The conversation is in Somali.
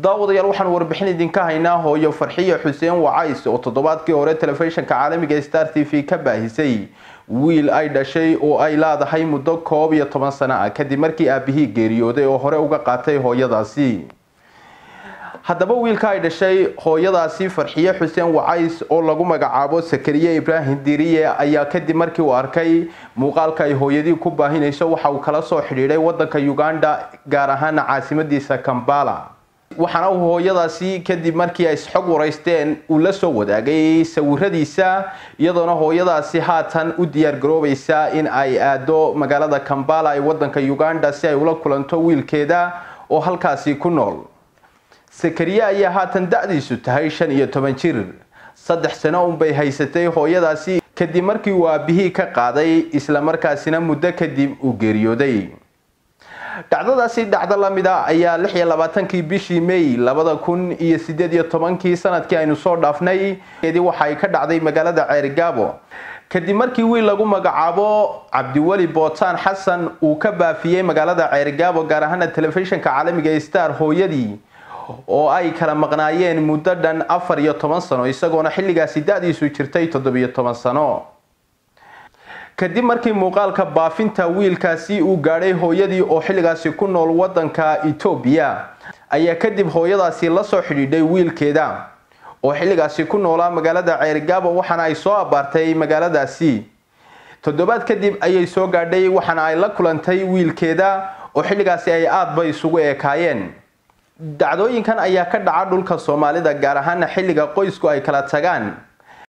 daawadayaal waxaan warbixin idinka haynaa hooyo farxiyo xuseen wacays oo toddobaadkii hore telefishinka caalamiga star t v ka baahisay wiil ay dhashay oo ay leedahay muddo koob iyo toban sano ah kadib markii aabihii geeriyooday oo hore uga qaatay hooyadaasi haddaba wiilka ay dhashay hooyadaasi farxiyo xuseen wacays oo lagu magacaabo sakariye ibraahim diriye ayaa kadib markii uu arkay muuqaalka ay hooyadii ku baahinayso waxa uu kala soo xidhiidhay wadanka uganda gaar ahaana caasimadiisa kambala waxaana uu hooyadaasi kadib markii ay isxog waraysteen uu la soo wadaagay sawiradiisa iyadoona hooyadaasi haatan u diyaar garoobaysa in ay aado magaalada kambala ee wadanka uganda si ay ula kulanto wiilkeeda oo halkaasi ku nool sakariye ayaa haatan da-diisu tahay shan iyo toban jir saddex sano unbay haysatay hooyadaasi kadib markii uu aabihii ka qaaday islamarkaasina muddo kadib uu geeriyooday dhacdadaasi dhacdo lamida ayaa lix iyo labaatankii bishii may labada kun iyo sideed iyo tobankii sanadkii aynu soo dhaafnay waxaay ka dhacday magaalada ceerigaabo kadib markii wiil lagu magacaabo cabdiweli bootaan xasan uu ka baafiyey magaalada ceerigaabo gaar ahaana telefishinka caalamiga star hooyadii oo ay kala maqnaayeen muddo dhan afar iyo toban sano isagoona xilligaasi da-diisu jirtay toddobiyo toban sano kadib markii muuqaalka baafinta wiilkaasi uu gaadhay hooyadii oo xilligaasi ku nool wadanka etoobiya ayaa kadib hooyadaasi la soo xidhiidhay wiilkeeda oo xilligaasi ku noolaa magaalada ceerigaabo waxaana ay soo abaartay magaaladaasi toddobaad kadib ayay soo gaadhay waxaana ay la kulantay wiilkeeda oo xilligaasi ay aadba isugu eekaayeen dacdooyinkan ayaa ka dhaca dhulka soomaalida gaar ahaana xilliga qoysku ay kala tagaan